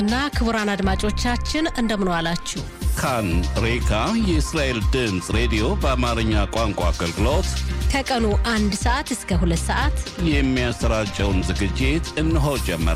እና ክቡራን አድማጮቻችን እንደምን ዋላችሁ። ካን ሬካ የእስራኤል ድምፅ ሬዲዮ በአማርኛ ቋንቋ አገልግሎት ከቀኑ አንድ ሰዓት እስከ ሁለት ሰዓት የሚያሰራጨውን ዝግጅት እነሆ ጀመረ።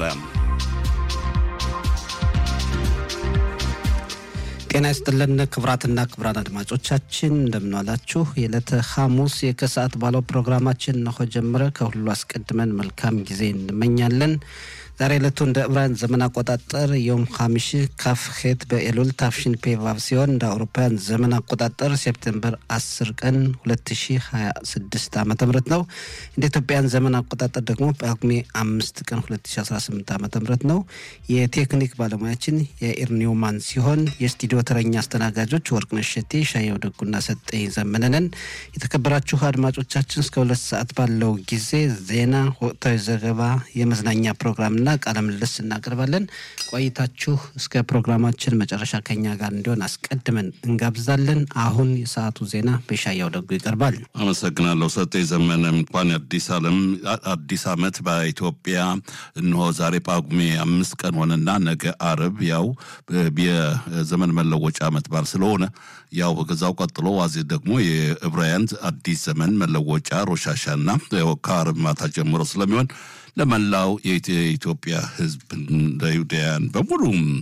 ጤና ይስጥልን ክቡራትና ክቡራን አድማጮቻችን እንደምንዋላችሁ። የዕለተ ሐሙስ የከሰዓት ባለው ፕሮግራማችን እነሆ ጀመረ። ከሁሉ አስቀድመን መልካም ጊዜ እንመኛለን። ዛሬ ዕለቱ እንደ ዕብራውያን ዘመን አቆጣጠር ዮም ሐሚሽ ካፍ ሄት በኤሉል ታፍሽን ፔቫቭ ሲሆን እንደ አውሮፓውያን ዘመን አቆጣጠር ሴፕቴምበር 10 ቀን 2026 ዓ ም ነው። እንደ ኢትዮጵያን ዘመን አቆጣጠር ደግሞ ጳጉሜ አምስት ቀን 2018 ዓ ም ነው። የቴክኒክ ባለሙያችን የኢር ኒውማን ሲሆን የስቱዲዮ ተረኛ አስተናጋጆች ወርቅነሽ ሸቴ፣ ሻየው ደጉና ሰጠኝ ዘመነንን። የተከበራችሁ አድማጮቻችን እስከ ሁለት ሰዓት ባለው ጊዜ ዜና፣ ወቅታዊ ዘገባ፣ የመዝናኛ ፕሮግራም ና ቃለ ምልልስ እናቀርባለን። ቆይታችሁ እስከ ፕሮግራማችን መጨረሻ ከኛ ጋር እንዲሆን አስቀድመን እንጋብዛለን። አሁን የሰዓቱ ዜና በሻያው ደጉ ይቀርባል። አመሰግናለሁ ሰጤ ዘመነ። እንኳን አዲስ ዓለም አዲስ ዓመት በኢትዮጵያ እንሆ ዛሬ ጳጉሜ አምስት ቀን ሆነና ነገ አርብ ያው የዘመን መለወጫ ዓመት በዓል ስለሆነ ያው ከዛው ቀጥሎ ዋዜ ደግሞ የዕብራውያን አዲስ ዘመን መለወጫ ሮሻሻና ከአርብ ማታ ጀምሮ ስለሚሆን ለመላው የኢትዮጵያ ሕዝብ ለይሁዳውያን በሙሉ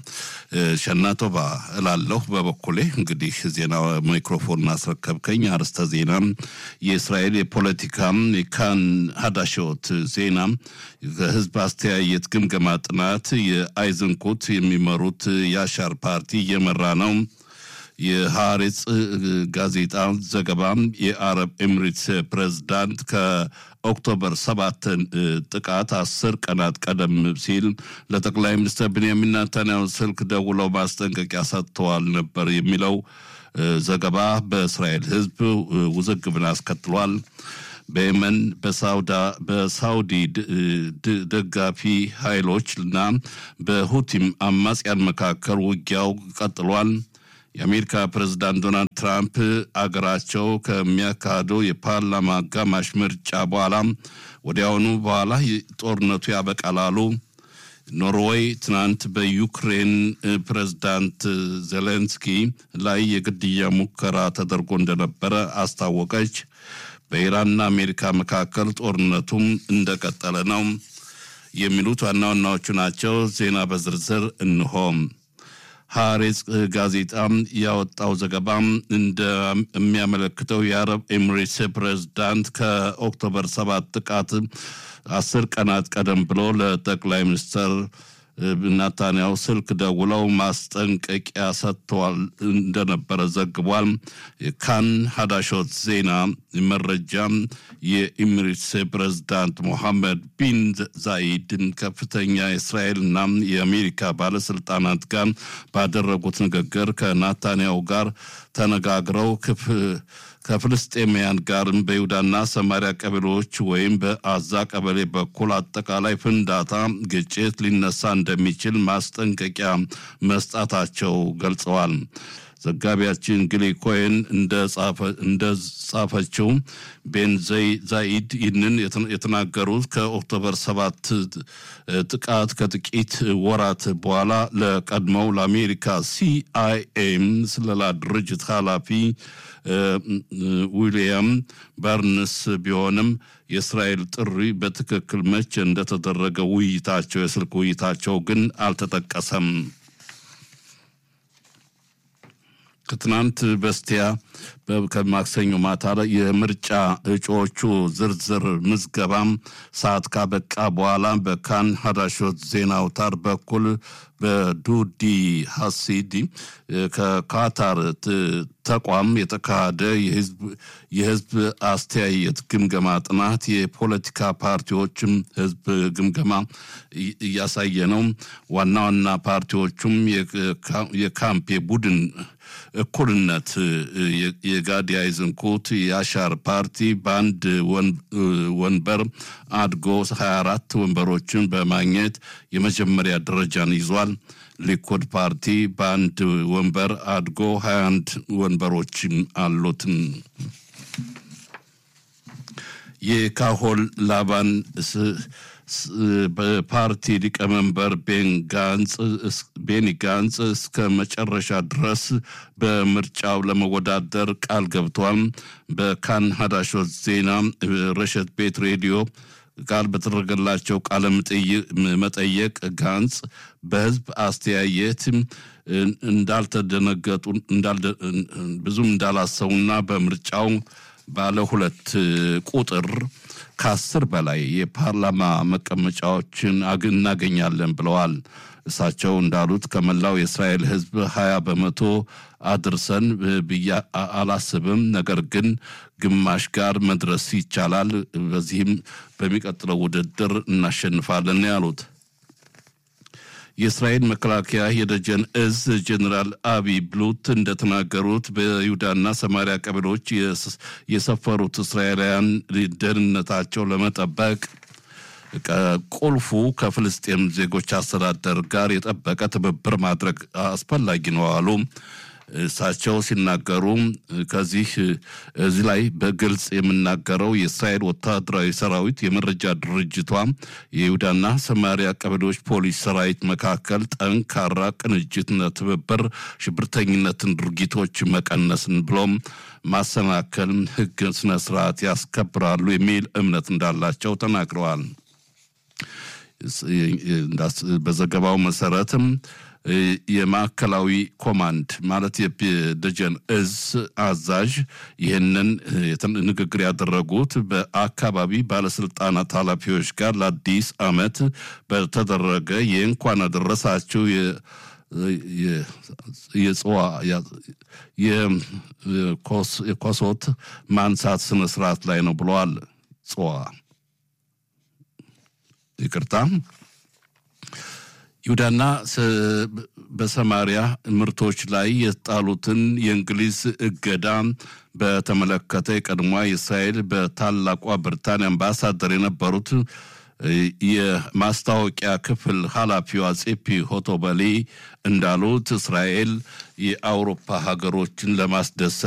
ሸናቶባ እላለሁ። በበኩሌ እንግዲህ ዜና ማይክሮፎን አስረከብከኝ። አርዕስተ ዜና የእስራኤል የፖለቲካ ካን ሀዳሾት ዜና ከህዝብ አስተያየት ግምገማ ጥናት የአይዝንኩት የሚመሩት የአሻር ፓርቲ እየመራ ነው። የሐሬጽ ጋዜጣ ዘገባ የአረብ ኤምሬትስ ፕሬዝዳንት ከኦክቶበር ሰባት ጥቃት አስር ቀናት ቀደም ሲል ለጠቅላይ ሚኒስትር ብንያሚን ኔታንያሁ ስልክ ደውለው ማስጠንቀቂያ ሰጥተዋል ነበር የሚለው ዘገባ በእስራኤል ህዝብ ውዝግብን አስከትሏል። በየመን በሳውዲ ደጋፊ ኃይሎች እና በሁቲም አማጽያን መካከል ውጊያው ቀጥሏል። የአሜሪካ ፕሬዝዳንት ዶናልድ ትራምፕ አገራቸው ከሚያካሂደው የፓርላማ አጋማሽ ምርጫ በኋላ ወዲያውኑ በኋላ ጦርነቱ ያበቃል አሉ። ኖርዌይ ትናንት በዩክሬን ፕሬዝዳንት ዜሌንስኪ ላይ የግድያ ሙከራ ተደርጎ እንደነበረ አስታወቀች። በኢራንና አሜሪካ መካከል ጦርነቱም እንደቀጠለ ነው። የሚሉት ዋና ዋናዎቹ ናቸው። ዜና በዝርዝር እንሆም። ሐሬጽ ጋዜጣ ያወጣው ዘገባ እንደሚያመለክተው የአረብ ኤሚሬትስ ፕሬዝዳንት ከኦክቶበር ሰባት ጥቃት አስር ቀናት ቀደም ብሎ ለጠቅላይ ሚኒስትር ናታንያሁ ስልክ ደውለው ማስጠንቀቂያ ሰጥተዋል እንደነበረ ዘግቧል። ካን ሀዳሾት ዜና መረጃ የኢሚሬትስ ፕሬዝዳንት ሞሐመድ ቢን ዛይድን ከፍተኛ የእስራኤልና የአሜሪካ ባለስልጣናት ጋር ባደረጉት ንግግር ከናታንያሁ ጋር ተነጋግረው ክፍ ከፍልስጤማውያን ጋርም በይሁዳና ሰማሪያ ቀበሌዎች ወይም በአዛ ቀበሌ በኩል አጠቃላይ ፍንዳታ፣ ግጭት ሊነሳ እንደሚችል ማስጠንቀቂያ መስጣታቸው ገልጸዋል። ዘጋቢያችን ግሊ ኮይን እንደጻፈችው ቤን ዛኢድ ይህንን የተናገሩት ከኦክቶበር ሰባት ጥቃት ከጥቂት ወራት በኋላ ለቀድሞው ለአሜሪካ ሲአይኤም ስለላ ድርጅት ኃላፊ ዊልያም በርንስ ቢሆንም የእስራኤል ጥሪ በትክክል መቼ እንደተደረገ ውይይታቸው የስልክ ውይይታቸው ግን አልተጠቀሰም። ከትናንት በስቲያ ከማክሰኞ ማታ ላይ የምርጫ እጩዎቹ ዝርዝር ምዝገባም ሰዓት ካበቃ በኋላ በካን ሀዳሾት ዜና አውታር በኩል በዱዲ ሀሲዲ ከካታር ተቋም የተካሄደ የህዝብ አስተያየት ግምገማ ጥናት የፖለቲካ ፓርቲዎችም ህዝብ ግምገማ እያሳየ ነው። ዋና ዋና ፓርቲዎቹም የካምፕ የቡድን እኩልነት የጋዲ አይዝንኩት የአሻር ፓርቲ በአንድ ወንበር አድጎ 24 ወንበሮችን በማግኘት የመጀመሪያ ደረጃን ይዟል። ሊኩድ ፓርቲ በአንድ ወንበር አድጎ 21 ወንበሮችም አሉትን። የካሆል ላባን በፓርቲ ሊቀመንበር ቤኒ ጋንጽ እስከ መጨረሻ ድረስ በምርጫው ለመወዳደር ቃል ገብቷል። በካን ሀዳሾት ዜና ረሸት ቤት ሬዲዮ ቃል በተደረገላቸው ቃለ መጠየቅ ጋንጽ በህዝብ አስተያየት እንዳልተደነገጡ ብዙም እንዳላሰቡና በምርጫው ባለ ሁለት ቁጥር ከአስር በላይ የፓርላማ መቀመጫዎችን እናገኛለን ብለዋል። እሳቸው እንዳሉት ከመላው የእስራኤል ህዝብ ሀያ በመቶ አድርሰን ብዬ አላስብም። ነገር ግን ግማሽ ጋር መድረስ ይቻላል። በዚህም በሚቀጥለው ውድድር እናሸንፋለን ያሉት የእስራኤል መከላከያ የደጀን እዝ ጀኔራል አቢ ብሉት እንደተናገሩት በይሁዳና ሰማሪያ ቀበሌዎች የሰፈሩት እስራኤላውያን ደህንነታቸው ለመጠበቅ ቁልፉ ከፍልስጤም ዜጎች አስተዳደር ጋር የጠበቀ ትብብር ማድረግ አስፈላጊ ነው አሉ። እሳቸው ሲናገሩ ከዚህ እዚህ ላይ በግልጽ የምናገረው የእስራኤል ወታደራዊ ሰራዊት የመረጃ ድርጅቷ የይሁዳና ሰማሪያ ቀበሌዎች ፖሊስ ሰራዊት መካከል ጠንካራ ቅንጅትና ትብብር ሽብርተኝነትን ድርጊቶች መቀነስን ብሎም ማሰናከል ሕግ ስነ ስርዓት ያስከብራሉ የሚል እምነት እንዳላቸው ተናግረዋል። በዘገባው መሰረትም የማዕከላዊ ኮማንድ ማለት የደጀን እዝ አዛዥ ይህንን ንግግር ያደረጉት በአካባቢ ባለስልጣናት ኃላፊዎች ጋር ለአዲስ ዓመት በተደረገ የእንኳን አደረሳችሁ የጽዋ የኮሶት ማንሳት ስነስርዓት ላይ ነው ብለዋል። ጽዋ ይቅርታ ይሁዳና በሰማሪያ ምርቶች ላይ የጣሉትን የእንግሊዝ እገዳ በተመለከተ የቀድሞዋ የእስራኤል በታላቋ ብሪታንያ አምባሳደር የነበሩት የማስታወቂያ ክፍል ኃላፊዋ ጼፒ ሆቶበሊ እንዳሉት እስራኤል የአውሮፓ ሀገሮችን ለማስደሰት